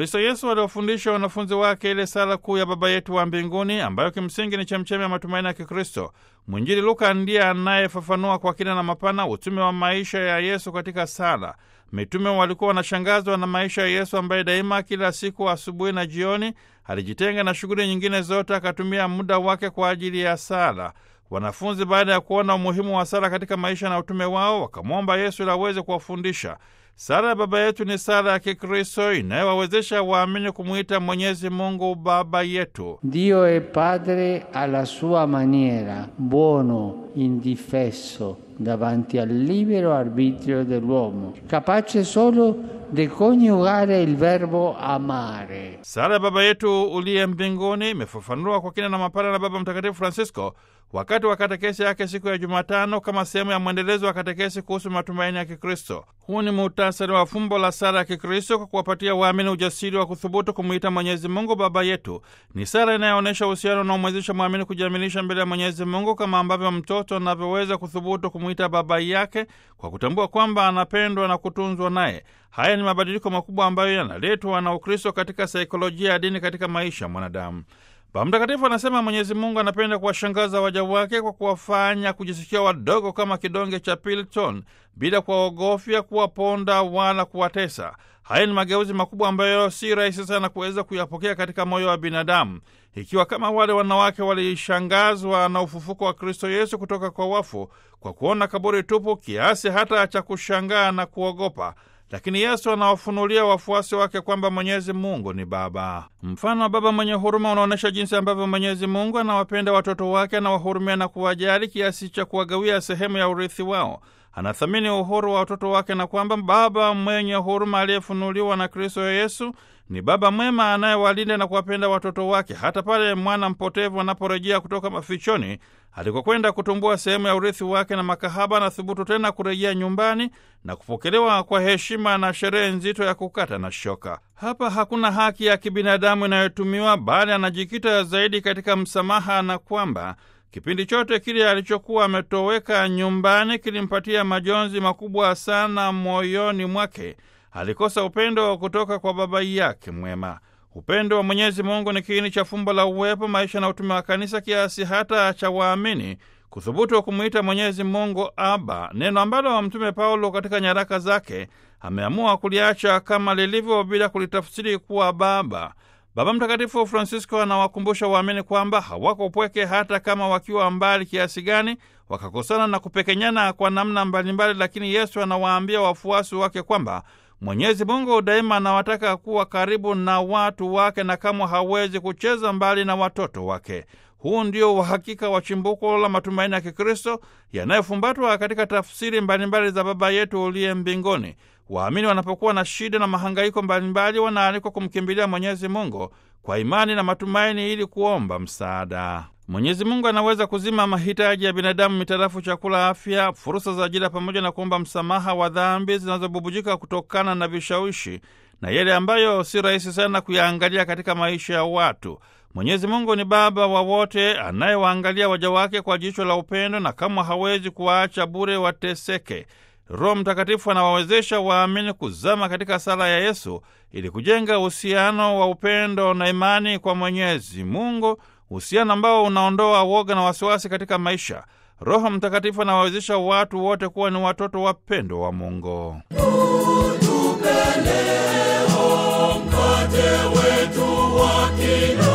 Kristo Yesu aliwafundisha wanafunzi wake ile sala kuu ya Baba yetu wa mbinguni ambayo kimsingi ni chemchemi ya matumaini ya Kikristo. Mwinjili Luka ndiye anayefafanua kwa kina na mapana utume wa maisha ya Yesu katika sala. Mitume walikuwa wanashangazwa na maisha ya Yesu ambaye daima kila siku asubuhi na jioni alijitenga na shughuli nyingine zote, akatumia muda wake kwa ajili ya sala. Wanafunzi baada ya kuona umuhimu wa sala katika maisha na utume wao, wakamwomba Yesu ili aweze kuwafundisha. Sala ya Baba yetu ni sala ya Kikristo inayowawezesha waamini kumwita Mwenyezi Mungu Baba yetu. Dio è Padre alla sua maniera, buono, indifesso davanti al libero arbitrio dell'uomo, capace solo di coniugare il verbo amare. Sala ya Baba yetu uliye mbinguni imefafanuliwa kwa kina na mapana na Baba Mtakatifu Francisco wakati wa katekesi yake siku ya Jumatano kama sehemu ya mwendelezo wa katekesi kuhusu matumaini ya Kikristo. Huu ni muhtasari wa fumbo la sala ya Kikristo kwa kuwapatia waamini ujasiri wa kuthubutu kumwita Mwenyezi Mungu Baba yetu. Ni sala inayoonyesha uhusiano unaomwezesha mwamini kujiaminisha mbele ya Mwenyezi Mungu kama ambavyo mtoto anavyoweza kuthubutu kumwita baba yake kwa kutambua kwamba anapendwa na kutunzwa naye. Haya ni mabadiliko makubwa ambayo yanaletwa na Ukristo katika saikolojia ya dini katika maisha ya mwanadamu. Baba Mtakatifu anasema Mwenyezi Mungu anapenda kuwashangaza waja wake kwa kuwafanya kujisikia wadogo kama kidonge cha Piliton bila kuwaogofya, kuwaponda wala kuwatesa. Haya ni mageuzi makubwa ambayo si rahisi sana kuweza kuyapokea katika moyo wa binadamu. Ikiwa kama wale wanawake walishangazwa na ufufuko wa Kristo Yesu kutoka kwa wafu kwa kuona kaburi tupu kiasi hata cha kushangaa na kuogopa lakini Yesu anawafunulia wafuasi wake kwamba Mwenyezi Mungu ni Baba. Mfano wa baba mwenye huruma unaonyesha jinsi ambavyo Mwenyezi Mungu anawapenda watoto wake, anawahurumia na kuwajali kiasi cha kuwagawia sehemu ya urithi wao. Anathamini uhuru wa watoto wake na kwamba baba mwenye huruma aliyefunuliwa na Kristo Yesu ni baba mwema anayewalinda na kuwapenda watoto wake hata pale mwana mpotevu anaporejea kutoka mafichoni alikokwenda kutumbua sehemu ya urithi wake na makahaba, na thubutu tena kurejea nyumbani na kupokelewa kwa heshima na sherehe nzito ya kukata na shoka. Hapa hakuna haki ya kibinadamu inayotumiwa, bali anajikita zaidi katika msamaha na kwamba kipindi chote kile alichokuwa ametoweka nyumbani kilimpatia majonzi makubwa sana moyoni mwake. Alikosa upendo kutoka kwa baba yake mwema. Upendo wa Mwenyezi Mungu ni kiini cha fumbo la uwepo, maisha na utume wa Kanisa, kiasi hata cha waamini kuthubutu wa kumwita Mwenyezi Mungu Aba, neno ambalo Mtume Paulo katika nyaraka zake ameamua kuliacha kama lilivyo bila kulitafsiri kuwa Baba. Baba Mtakatifu Francisco anawakumbusha waamini kwamba hawako pweke, hata kama wakiwa mbali kiasi gani, wakakosana na kupekenyana kwa namna mbalimbali, lakini Yesu anawaambia wafuasi wake kwamba Mwenyezi Mungu daima anawataka kuwa karibu na watu wake na kamwe hawezi kucheza mbali na watoto wake. Huu ndio uhakika wa chimbuko la matumaini ya Kikristo yanayofumbatwa katika tafsiri mbalimbali za Baba yetu uliye mbinguni. Waamini wanapokuwa na shida na mahangaiko mbalimbali, wanaalikwa kumkimbilia Mwenyezi Mungu kwa imani na matumaini ili kuomba msaada. Mwenyezi Mungu anaweza kuzima mahitaji ya binadamu mitarafu chakula, afya, fursa za ajira, pamoja na kuomba msamaha wa dhambi zinazobubujika kutokana na vishawishi na yale ambayo si rahisi sana kuyaangalia katika maisha ya watu. Mwenyezi Mungu ni Baba wa wote anayewaangalia waja wake kwa jicho la upendo na kama hawezi kuwaacha bure wateseke. Roho Mtakatifu anawawezesha waamini kuzama katika sala ya Yesu ili kujenga uhusiano wa upendo na imani kwa Mwenyezi Mungu, uhusiano ambao unaondoa woga na wasiwasi katika maisha. Roho Mtakatifu anawawezesha watu wote kuwa ni watoto wapendwa wa Mungu. Utupe leo mkate wetu wa kila